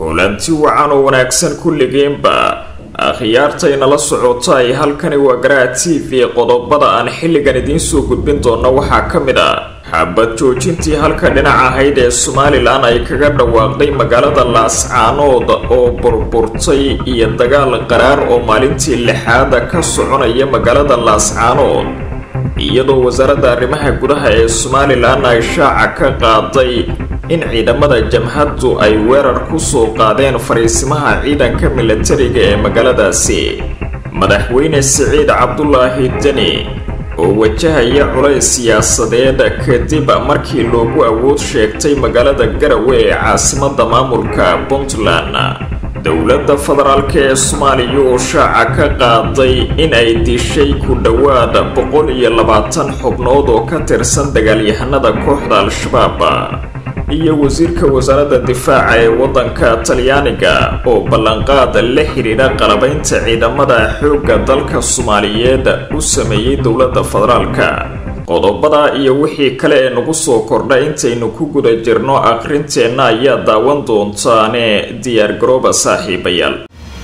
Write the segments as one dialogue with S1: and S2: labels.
S1: kulanti wacan oo wanaagsan kulligeenba akhyaartaynala socota ay halkani waa garaa t v qodobada aan xilligan idiin soo gudbin doona waxaa ka mid a xabad joojintii halka dhinac ahayd ee somalilan ay kaga dhawaaqday magaalada laascaanood oo burburtay iyo dagaal qaraar oo maalintii lixaada ka soconaya magaalada laascaanood iyadoo wasaaradda arrimaha gudaha ee somalilan ay shaaca ka qaaday in ciidamada jamhaddu ay weerar ku soo qaadeen fariisimaha ciidanka milatariga ee magaaladaasi madaxweyne siciid cabdulaahi deni oo wajahaya culays siyaasadeed kadib markii loogu awood sheegtay magaalada garawe ee caasimadda maamulka puntland dowladda federaalk ee soomaaliya oo shaaca ka qaaday in ay dishay ku dhowaad boqol iyo labaatan xubnood oo ka tirsan dagaalyahanada kooxda al-shabaab iyo wasiirka wasaaradda difaaca ee waddanka talyaaniga oo ballanqaad la xidhiidha qalabaynta ciidamada xoogga dalka soomaaliyeed u sameeyey dowladda federaalka qodobada iyo wixii kale ee nagu soo kordha intaynu ku guda jirno akhrinteenna ayaa daawan doontaane diyaargarooba saaxiibayaal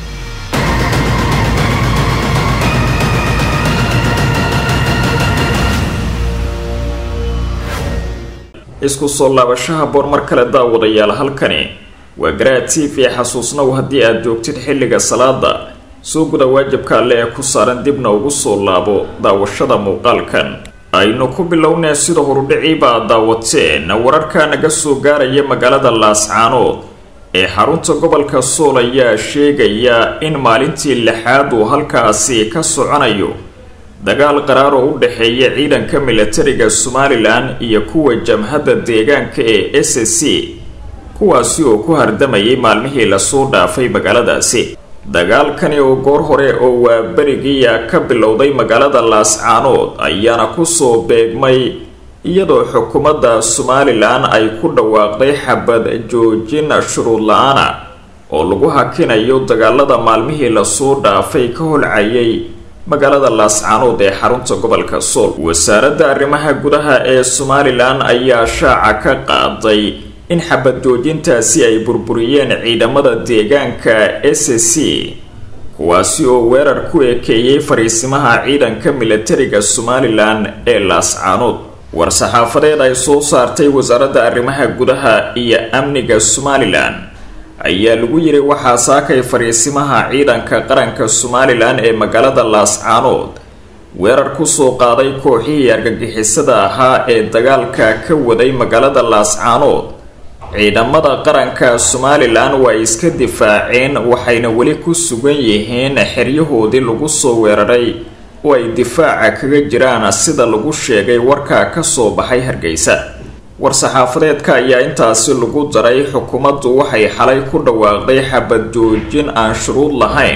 S1: isku soo laabashaha boor mar kale daawadayaal halkani waa garaa t v xasuusnow haddii aad joogtid xilliga salaada soo guda waajibka alle ee ku saaran dibna ugu soo laabo daawashada muuqaalkan aynu ku bilownee sida horudhiciiba aad daawateen wararka naga soo gaaraya magaalada laascaanood ee xarunta gobolka sool ayaa sheegaya in maalintii lixaad uu halkaasi ka soconayo dagaal qaraar oo u dhexeeya ciidanka milatariga somalilan iyo kuwa jamhadda deegaanka ee s c kuwaasi oo ku hardamayay maalmihii lasoo dhaafay magaaladaasi dagaalkani oo goor hore oo waa berigiia ka bilowday magaalada laascaanood ayaana kusoo beegmay iyadoo xukuumadda somalilan ay ku dhawaaqday xabad joojin shuruud la-aana oo lagu hakinayo dagaalada maalmihii lasoo dhaafay ka holcayay magaalada laascaanood ee xarunta gobolka sool wasaaradda arrimaha gudaha ee somalilan ayaa shaaca ka qaaday in xabad joojintaasi ay burburiyeen ciidamada deegaanka s c kuwaasi oo weerar ku ekeeyey fariisimaha ciidanka milatariga somalilan ee laascaanood war-saxaafadeed ay soo saartay wasaaradda arrimaha gudaha iyo amniga somalilan ayaa lagu yiri waxaa saakay fariisimaha ciidanka qaranka somalilan ee magaalada laascaanood weerar kusoo qaaday kooxihii argagixisada ahaa ee dagaalka ka waday magaalada laascaanood ciidamada qaranka somalilan waa iska difaaceen waxayna weli ku sugan yihiin xeryahoodii lagu soo weeraray oo ay difaaca kaga jiraan sida lagu sheegay warka kasoo baxay hargeysa war-saxaafadeedka ayaa intaasi lagu daray xukuumaddu waxay xalay ku dhawaaqday xabad joojin aan shuruud lahayn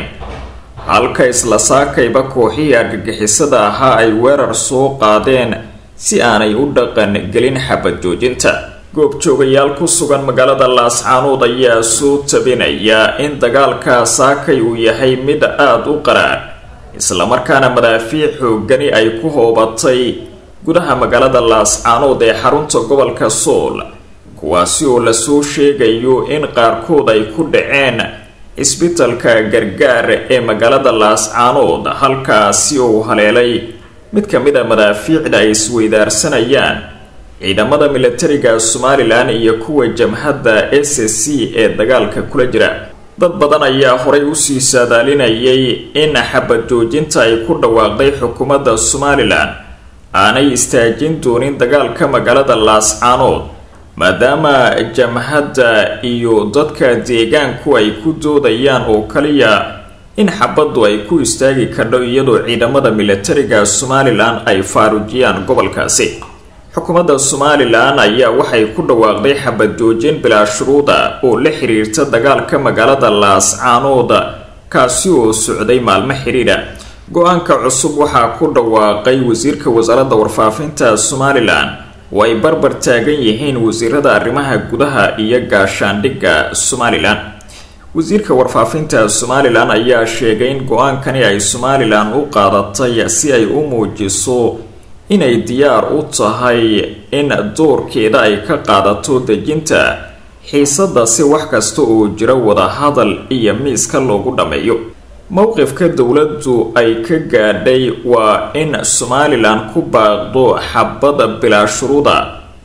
S1: halka isla saakayba kooxihii argagixisada ahaa ay weerar soo qaadeen si aanay u dhaqan gelin xabad joojinta goobjoogayaal ku sugan magaalada laascaanood ayaa soo tabinaya in dagaalka saakay uu yahay mid aada u qaraar islamarkaana madaafiic xoogani ay ku hoobatay gudaha magaalada laascaanood ee xarunta gobolka sool kuwaasi oo lasoo sheegayo in qaarkood ay ku dhaceen isbitalka gargaar ee magaalada laascaanood halkaasi oo haleelay mid ka mid a madaafiicda ay isweydaarsanayaan ciidamada milatariga somalilan iyo kuwa jamhadda s c ee dagaalka kula jira dad badan ayaa horay usii saadaalinayay in xabad joojinta ay ku dhawaaqday xukuumadda somalilan aanay istaajin doonin dagaalka magaalada laascaanood maadaama jamhadda iyo dadka deegaanku ay ku doodayaan oo kaliya in xabaddu ay ku istaagi kardho iyadoo ciidamada milatariga somalilan ay faarujiyaan gobolkaasi xukuumadda somalilan ayaa waxay ku dhawaaqday xabad joojin bilaa shuruuda oo la xiriirta dagaalka magaalada laascaanood kaasi oo socday maalmo xidhiidha go-aanka cusub waxaa ku dhawaaqay wasiirka wasaaradda warfaafinta somalilan oo ay barbar taagan yihiin wasiirada arrimaha gudaha iyo gaashaandhigga somalilan wasiirka warfaafinta somalilan ayaa sheegay in go-aankani ay somalilan u qaadatay si ay u muujiso inay diyaar u tahay in doorkeeda ay ka qaadato dejinta xiisadda si wax kasta oo jira wadahadal iyo miiska loogu dhammeeyo mowqifka dowladdu ay ka gaadhay waa in somalilan ku baaqdo xabada bilaa shuruuda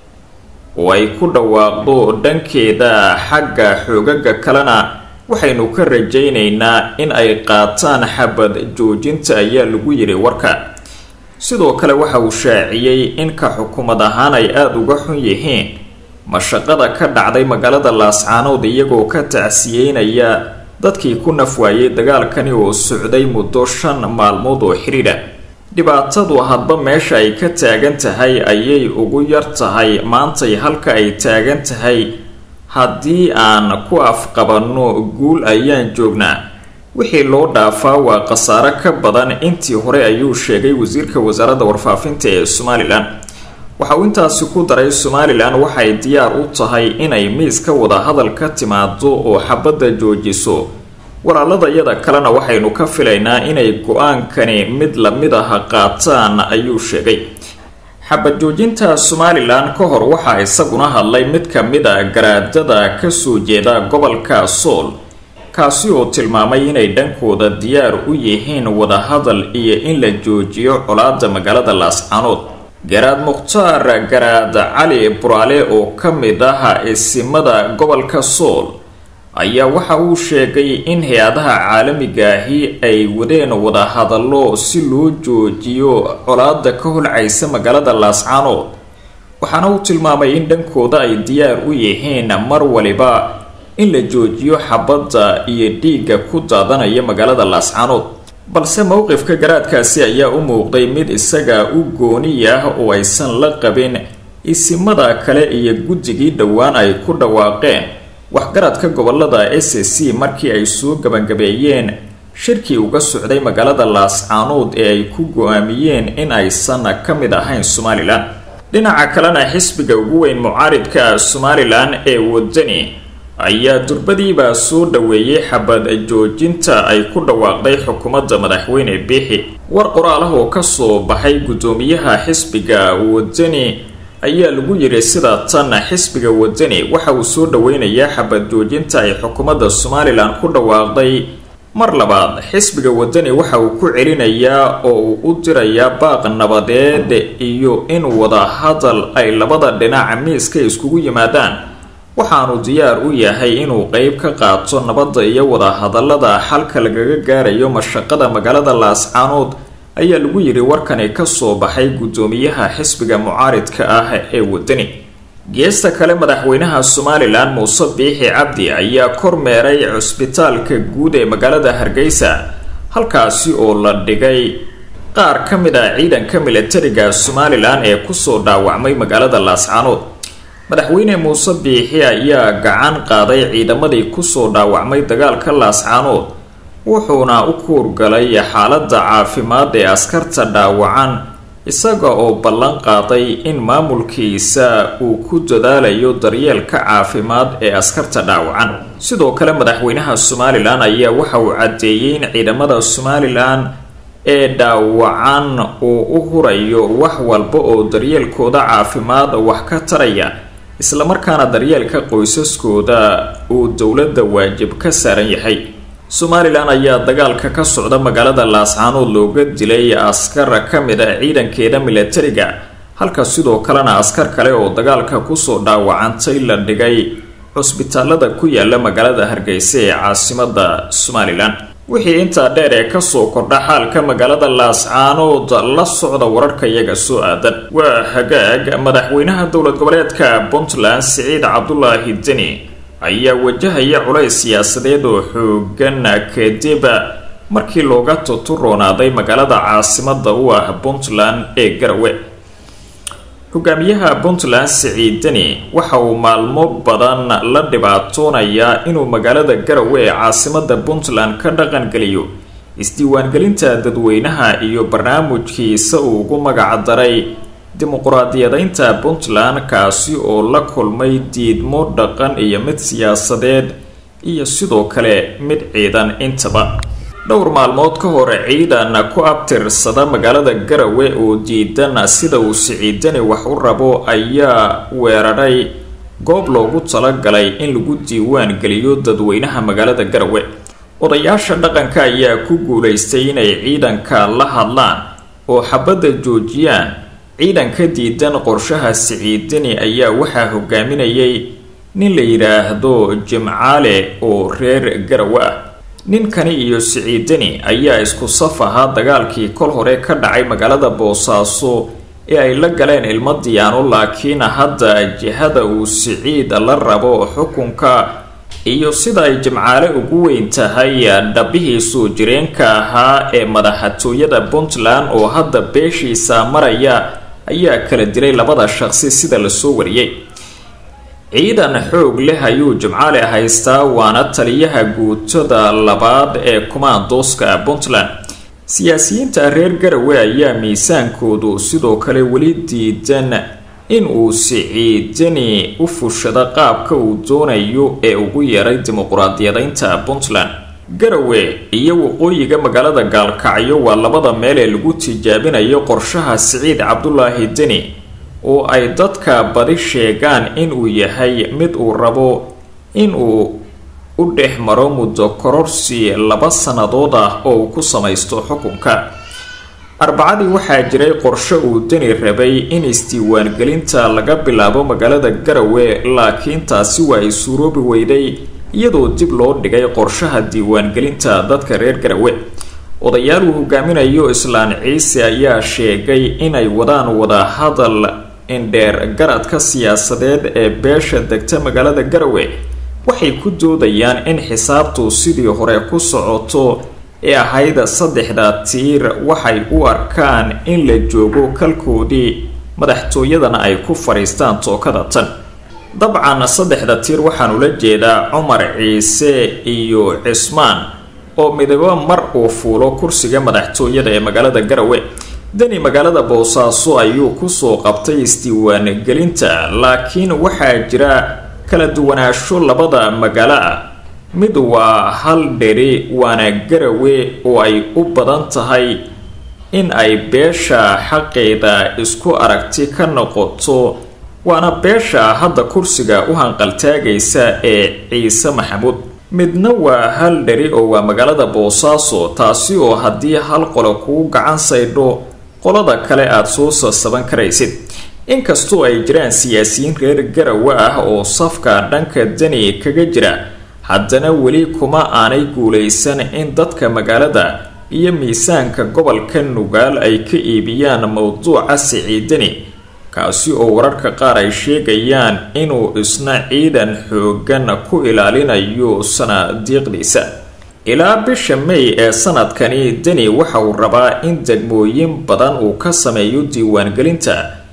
S1: oo ay ku dhawaaqdo dhankeeda xagga xoogaga kalena waxaynu ka rajaynaynaa in ay qaataan xabad joojinta ayaa lagu yiri warka sidoo kale waxa uu shaaciyey in ka xukuumad ahaan ay aada uga xun yihiin mashaqada ka dhacday magaalada laascaanood iyagoo ka tacsiyeynaya dadkii ku nafwaayay dagaalkani oo socday muddo shan maalmood oo xidhiidha dhibaatadu hadba meesha ay ka taagan tahay ayay ugu yar tahay maantay halka ay taagan tahay haddii aan ku afqabanno guul ayaan joognaa wixii loo dhaafaa waa khasaare ka badan intii hore ayuu sheegay wasiirka wasaaradda warfaafinta ee somalilan waxa uu intaasi ku daray somalilan waxay diyaar u tahay inay miiska wadahadal ka timaado oo xabadda joojiso walaaladayada kalena waxaynu ka filaynaa inay go-aankani mid lamid ah qaataan ayuu sheegay xabad joojinta somalilan ka hor waxaa isaguna hadlay mid ka mid a garaadada kasoo jeeda gobolka sool kaasi oo tilmaamay inay dhankooda diyaar u yihiin wadahadal iyo in la joojiyo colaada magaalada laascaanood garaad mukhtaar garaad cali buraale oo ka mid ah isimada gobolka sool ayaa waxa uu sheegay in hay-adaha caalamigaahi ay wadeen wadahadallo si loo joojiyo colaada ka holcaysa magaalada laascaanood waxaana uu tilmaamay in dhankooda ay diyaar u yihiin mar waliba in la joojiyo xabadda iyo dhiigga ku daadanaya magaalada laascaanood balse mowqifka garaadkaasi ayaa u muuqday mid isaga u gooni ah oo aysan la qabin isimada kale iyo guddigii dhowaan ay ku dhawaaqeen waxgaradka gobolada s c markii ay soo gabangabeeyeen shirkii uga socday magaalada laascaanood ee ay ku go-aamiyeen in aysan ka mid ahayn somalilan dhinaca kalena xisbiga ugu weyn mucaaridka somalilan ee wadani ayaa durbadiibaa soo dhaweeyey xabad joojinta ay ku dhawaaqday xukuumadda madaxweyne biixi war qoraal ah oo kasoo baxay guddoomiyaha xisbiga wadani ayaa lagu yiri sida tan xisbiga wadani waxa uu soo dhaweynayaa xabad joojinta ay xukuumadda somalilan ku dhawaaqday mar labaad xisbiga wadani waxa uu ku celinayaa oo uu u dirayaa baaq nabadeed iyo in wada hadal ay labada dhinac miiska iskugu yimaadaan waxaanu diyaar u yahay inuu qeyb ka qaato nabadda iyo wadahadallada xalka lagaga gaarayo mashaqada magaalada laascaanood ayaa lagu yidhi warkani kasoo baxay guddoomiyaha xisbiga mucaaridka ah ee wadani geesta kale madaxweynaha somalilan muuse biixi cabdi ayaa kormeeray cusbitaalka guud ee magaalada hargeysa halkaasi oo la dhigay qaar ka mid ah ciidanka milatariga somalilan ee kusoo dhaawacmay magaalada laascaanood madaxweyne muuse biixi ayaa gacan qaaday ciidamadii kusoo dhaawacmay dagaalka laascaanood wuxuuna u kuurgalay xaaladda caafimaad ee askarta dhaawacan isaga oo ballan qaaday in maamulkiisa uu ku dadaalayo daryeelka caafimaad ee askarta dhaawacan sidoo kale madaxweynaha somalilan ayaa waxa uu caddeeyey in ciidamada somalilan ee dhaawacan uu u hurayo wax walba oo daryeelkooda caafimaad wax ka taraya islamarkaana daryeelka qoysaskooda uu dowladda waajib ka saaran yahay somalilan ayaa dagaalka ka socda magaalada laascaanood looga dilay askar ka mid a ciidankeeda milatariga halka sidoo kalena askar kale oo dagaalka kusoo dhaawacantay la dhigay cusbitaalada ku yaala magaalada hargeysa ee caasimada somalilan wixii intaa dheer ee kasoo kordha xaalka magaalada laascaanood la socda wararka iyaga soo aadan waa hagaag madaxweynaha dowlad goboleedka puntland siciid cabdulaahi deni ayaa wajahaya culays siyaasadeed oo xoogan kadib markii looga tuturoonaaday magaalada caasimada u ah puntland ee garawe hogaamiyaha puntland siciid deni waxa uu maalmo badan la dhibaatoonayaa inuu magaalada garawe ee caasimada puntland ka dhaqangeliyo isdiiwaangelinta dadweynaha iyo barnaamijkiisa uu ugu magac daray dimuquraadiyadaynta puntland kaasi oo la kulmay diidmo dhaqan iyo mid siyaasadeed iyo sidoo kale mid ciidan intaba dhowr maalmood ka hor ciidan ku abtirsada magaalada garawe oo diidan sida uu siciidani wax u rabo ayaa weeraray goob loogu talagalay in lagu diiwaan geliyo dadweynaha magaalada garowe odayaasha dhaqanka ayaa ku guulaystay inay ciidanka la hadlaan oo xabadda joojiyaan ciidanka diidan qorshaha siciidani ayaa waxaa hogaaminayay nin la yidhaahdo jimcaale oo reer garowe ah ninkani iyo siciidani ayaa isku saf ahaa dagaalkii kol hore ka dhacay magaalada boosaaso ee ay la galeen ilmo diyaano laakiin hadda jihada uu siciid la rabo xukunka iyo sida ay jimcaale ugu weyn tahay dhabihii soo jireenka ahaa ee madaxtooyada puntland oo hadda beeshiisa maraya ayaa kala dilay labada shaqsi sida lasoo wariyey ciidan xoog leh ayuu jimcaale haystaa waana taliyaha guutada labaad ee kumaandooska puntland siyaasiyiinta reer garowe ayaa miisaankoodu sidoo kale weli diidan in uu siciidani u fushado qaabka uu doonayo ee ugu yeeray dimuquraadiyadaynta puntland garowe iyo waqooyiga magaalada gaalkacyo waa labada meel ee lagu tijaabinayo qorshaha siciid cabdulaahi deni oo ay dadka badi sheegaan inuu yahay mid uu rabo inuu u dhex maro muddo kororsi laba sannadood ah oo uu ku samaysto xukunka arbacadii waxaa jiray qorshe uu deni rabay in isdiiwaangelinta laga bilaabo magaalada garowe laakiin taasi waa ay suuroobi weyday iyadoo dib loo dhigay qorshaha diiwaangelinta dadka reer garowe odayaal uu hogaaminayo islaan ciise ayaa sheegay inay wadaan wadahadal indheer garadka siyaasadeed ee beesha degta magaalada garowe waxay ku doodayaan in xisaabtu sidii hore ku socoto ee ahayd saddexda tiir waxay u arkaan in la joogo kalkoodii madaxtooyadana ay ku fadhiistaan tookada tan dabcan saddexda tiir waxaan ula jeedaa cumar ciise iyo cismaan oo midabo mar uu fuulo kursiga madaxtooyada ee magaalada garowe deni magaalada boosaaso ayuu kusoo qabtay isdiiwaangelinta laakiin waxaa jira kala duwanaansho labada magaalo ah mid waa hal dheri waana garowe oo ay u badan tahay in ay beesha xaqeeda isku aragti ka noqoto waana beesha hadda kursiga u hanqaltaagaysa ee ciise maxamuud midna waa hal dheri oo waa magaalada boosaaso taasi oo haddii hal qole kuu gacan saydho qolada kale aada soo sasaban karaysid inkastoo ay jiraan siyaasiyiin reer garowe ah oo safka dhanka deni kaga jira haddana weli kuma aanay guulaysan in dadka magaalada iyo miisaanka gobolka nugaal ay ka iibiyaan mowduuca siciidani kaasi oo wararka qaar ay sheegayaan inuu isna ciidan xoogan ku ilaalinayo sanadiiqdiisa ilaa bisha may ee sanadkani deni waxa uu rabaa in degmooyin badan uu ka sameeyo diiwaangelinta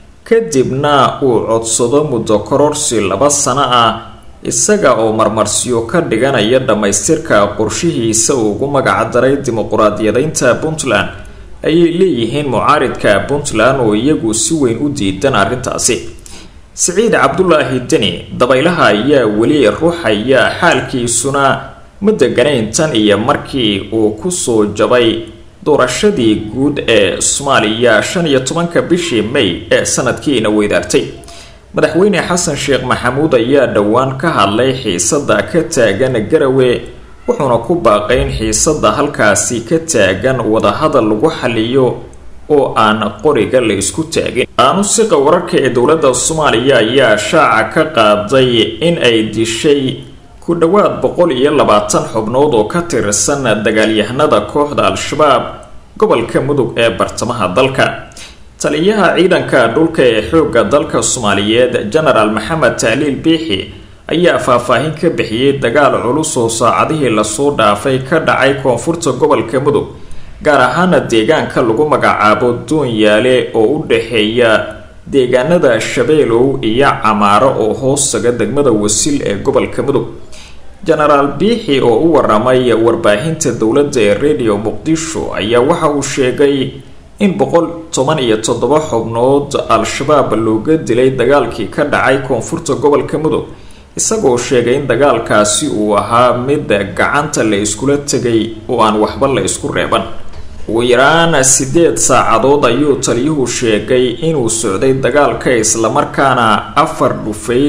S1: kadibna uu codsado muddo kororsi laba sano ah isaga oo marmarsiyo ka dhiganaya dhammaystirka qorshihiisa uu ugu magacdaray dimuquraadiyadaynta puntland ayay leeyihiin mucaaridka puntland oo iyagu si weyn u diidan arrintaasi siciid cabdulaahi deni dabaylaha ayaa weli ruuxaya xaalkiisuna ma deganayn tan iyo markii uu kusoo jabay doorashadii guud ee soomaaliya shan iyo tobanka bishii may ee sanadkiina weydaartay madaxweyne xasan sheekh maxamuud ayaa dhowaan ka hadlay xiisada ka taagan garawe wuxuuna ku baaqay in xiisada halkaasi ka taagan wadahadal lagu xaliyo oo aan qoriga la isku taagin aanusiqa wararka ee dowladda soomaaliya ayaa shaaca ka qaaday in ay dishay ku dhowaad boqol iyo labaatan xubnood oo ka tirsan dagaalyahanada kooxda al-shabaab gobolka mudug ee bartamaha dalka taliyaha ciidanka dhulka ee xoogga dalka soomaaliyeed genaraal maxamed taaliil biixi ayaa faahfaahin ka bixiyey dagaal culus oo saacadihii lasoo dhaafay ka dhacay koonfurta gobolka mudug gaar ahaana deegaanka lagu magacaabo doonyaale oo u dhexeeya deegaanada shabeelow iyo camaaro oo hoostaga degmada wasil ee gobolka mudug genaraal biixi oo u waramay warbaahinta dowladda ee radio muqdisho ayaa waxa uu sheegay in boqol toban iyo toddoba xubnood al-shabaab looga dilay dagaalkii ka dhacay koonfurta gobolka mudug isagoo sheegay in dagaalkaasi uu ahaa mid gacanta la iskula tegay oo aan waxba la isku reeban ugu yaraan sideed saacadood ayuu taliyuhu sheegay inuu socday dagaalka islamarkaana afar dhufays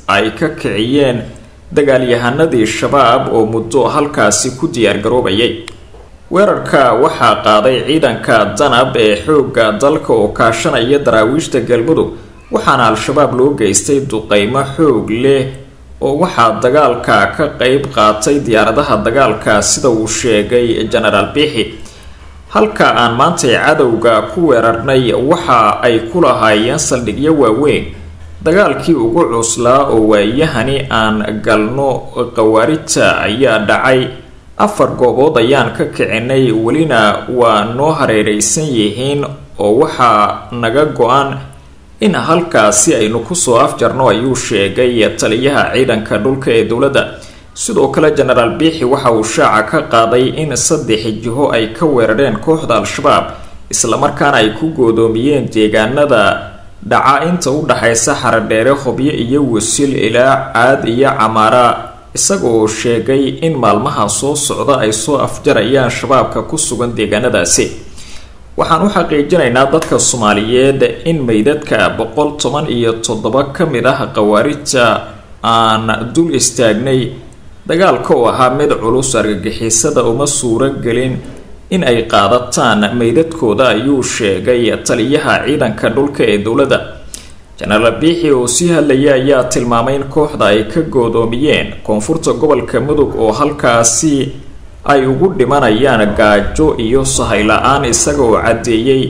S1: ay ka kiciyeen dagaalyahanadii shabaab oo muddo halkaasi ku diyaargaroobayay weerarka waxaa qaaday ciidanka danab ee xoogga dalka oo kaashanaya daraawiishta galmudug waxaana al-shabaab loo geystay duqeymo xoog leh oo waxaa dagaalka ka qeyb qaatay diyaaradaha dagaalka sida uu sheegay genaraal biixi halka aan maantay cadowga ku weerarnay waxa ay ku lahaayeen saldhigyo waaweyn dagaalkii ugu cuslaa oo waayahani aan galno khawaarijta ayaa dhacay afar goobood ayaan ka kicinay welina waa noo hareereysan yihiin oo waxaa naga go-an in halkaasi aynu kusoo afjarno ayuu sheegay taliyaha ciidanka dhulka ee dowladda sidoo kale genaraal biixi waxa uu shaaca ka qaaday in saddex jiho ay ka weerareen kooxda al-shabaab islamarkaana ay ku goodoomiyeen deegaanada dhaca inta u dhaxaysa xaradheere hobyo iyo wasil ilaa caad iyo camaara isaga oo sheegay in maalmaha soo socda ay soo afjarayaan shabaabka ku sugan deegaanadaasi waxaan u xaqiijinaynaa dadka soomaaliyeed in meydadka boqol toban iyo toddoba ka mid ah khawaarijta aan dul istaagnay dagaalka oo ahaa mid culus argagixisada uma suuro gelin in ay qaadataan meydadkooda ayuu sheegay taliyaha ciidanka dhulka ee dowladda jenaraal biixi oo sii hadlaya ayaa tilmaamay in kooxda ay ka goodoomiyeen koonfurta gobolka mudug oo halkaasi ay ugu dhimanayaan gaajo iyo sahay la-aan isaga oo caddeeyey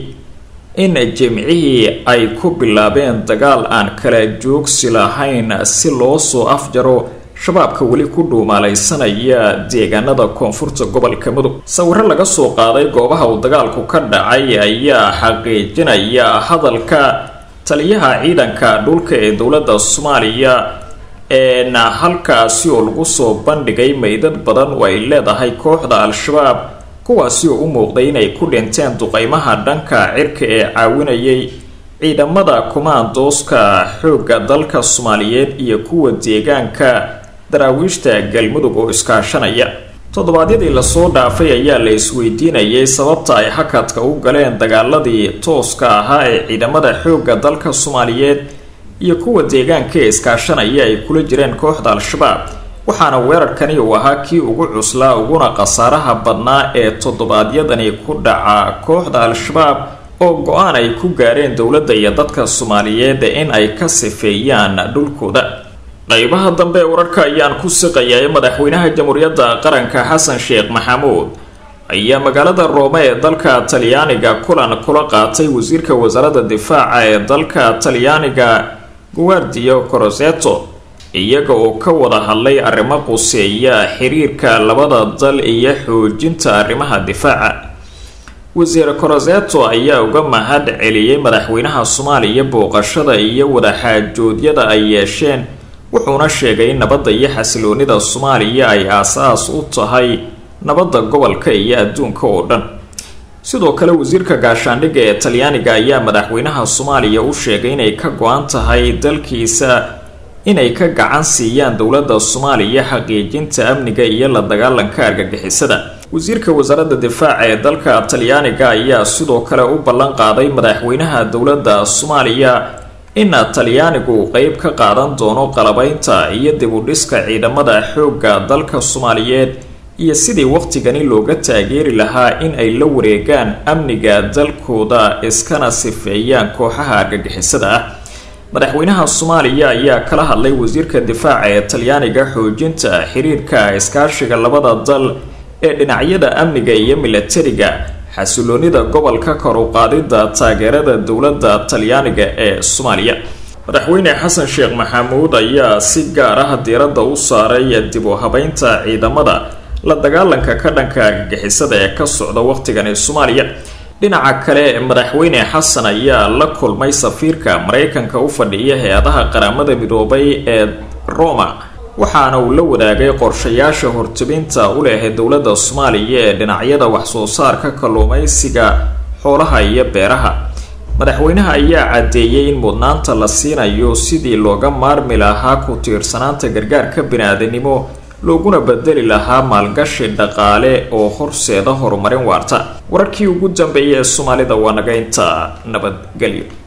S1: in jimcihii ay ku bilaabeen dagaal aan kala joogsi lahayn si loo soo afjaro shabaabka weli ku dhuumaalaysanaya deegaanada koonfurta gobolka mudug sawiro laga soo qaaday goobaha uu dagaalku ka dhacay ayaa xaqiijinaya hadalka taliyaha ciidanka dhulka ee dowladda soomaaliya eena halkaasi oo lagu soo bandhigay meydad badan oo ay leedahay kooxda al-shabaab kuwaasi oo u muuqday inay ku dhinteen duqeymaha dhanka cirka ee caawinayay ciidamada kumaandooska xoogga dalka soomaaliyeed iyo kuwa deegaanka daraawiishta galmudug oo iskaashanaya toddobaadyadii lasoo dhaafay ayaa la isweydiinayay sababta ay hakadka u galeen dagaaladii tooska ahaa ee ciidamada xoogga dalka soomaaliyeed iyo kuwa deegaanka ee iskaashanaya ay kula jireen kooxda al-shabaab waxaana weerarkani uu ahaa kii ugu cuslaa uguna khasaaraha badnaa ee toddobaadyadani ku dhaca kooxda al-shabaab oo go-aan ay ku gaareen dowladda iyo dadka soomaaliyeed in ay ka sifeeyaan dhulkooda qaybaha dambe ee wararka ayaan ku siqayaa ee madaxweynaha jamhuuriyadda qaranka xasan sheekh maxamuud ayaa magaalada roome ee dalka talyaaniga kulan kula qaatay wasiirka wasaaradda difaaca ee dalka talyaaniga guardio coroseto iyaga oo ka wada hadlay arrimo quseeya xiriirka labada dal iyo xoojinta arrimaha difaaca wasiir coroseto ayaa uga mahad celiyey madaxweynaha soomaaliya booqashada iyo wadaxaajoodyada ay yeesheen wuxuuna sheegay in nabadda iyo xasiloonida soomaaliya ay aas-aas u tahay nabadda gobolka iyo adduunka oo dhan sidoo kale wasiirka gaashaandhigga ee talyaaniga ayaa madaxweynaha soomaaliya u sheegay inay ka go-an tahay dalkiisa inay ka gacan siiyaan dowladda soomaaliya xaqiijinta amniga iyo la dagaalanka argagixisada wasiirka wasaaradda difaaca ee dalka talyaaniga ayaa sidoo kale u ballan qaaday madaxweynaha dowladda soomaaliya in talyaanigu uu qeyb ka qaadan doono qalabeynta iyo dib u dhiska ciidamada xoogga dalka soomaaliyeed iyo sidii waqtigani looga taageeri lahaa in ay la wareegaan amniga dalkooda iskana sifeeyaan kooxaha argagixisada ah madaxweynaha soomaaliya ayaa kala hadlay wasiirka difaaca ee talyaaniga xoojinta xiriirka iskaashiga labada dal ee dhinacyada amniga iyo milatariga xasiloonida gobolka kor u qaadida taageerada dowladda talyaaniga ee soomaaliya madaxweyne xasan sheekh maxamuud ayaa si gaar ah diiradda u saaray dib u habeynta ciidamada la dagaalanka ka dhanka argagixisada ee ka socda waqtigani soomaaliya dhinaca kale madaxweyne xasan ayaa la kulmay safiirka maraykanka u fadhiya hay-adaha qaramada midoobay ee roma waxaana uu la wadaagay qorshayaasha hortubinta u leh dowladda soomaaliya ee dhinacyada waxsoo saarka kalluumaysiga xoolaha iyo beeraha madaxweynaha ayaa caddeeyey in mudnaanta la siinayo sidii looga maarmi lahaa ku tiirsanaanta gargaarka bini-aadanimo looguna bedeli lahaa maalgashi dhaqaale oo horseeda horumarin waarta wararkii ugu dambeeyay ee soomaalida waa naga inta nabadgelyo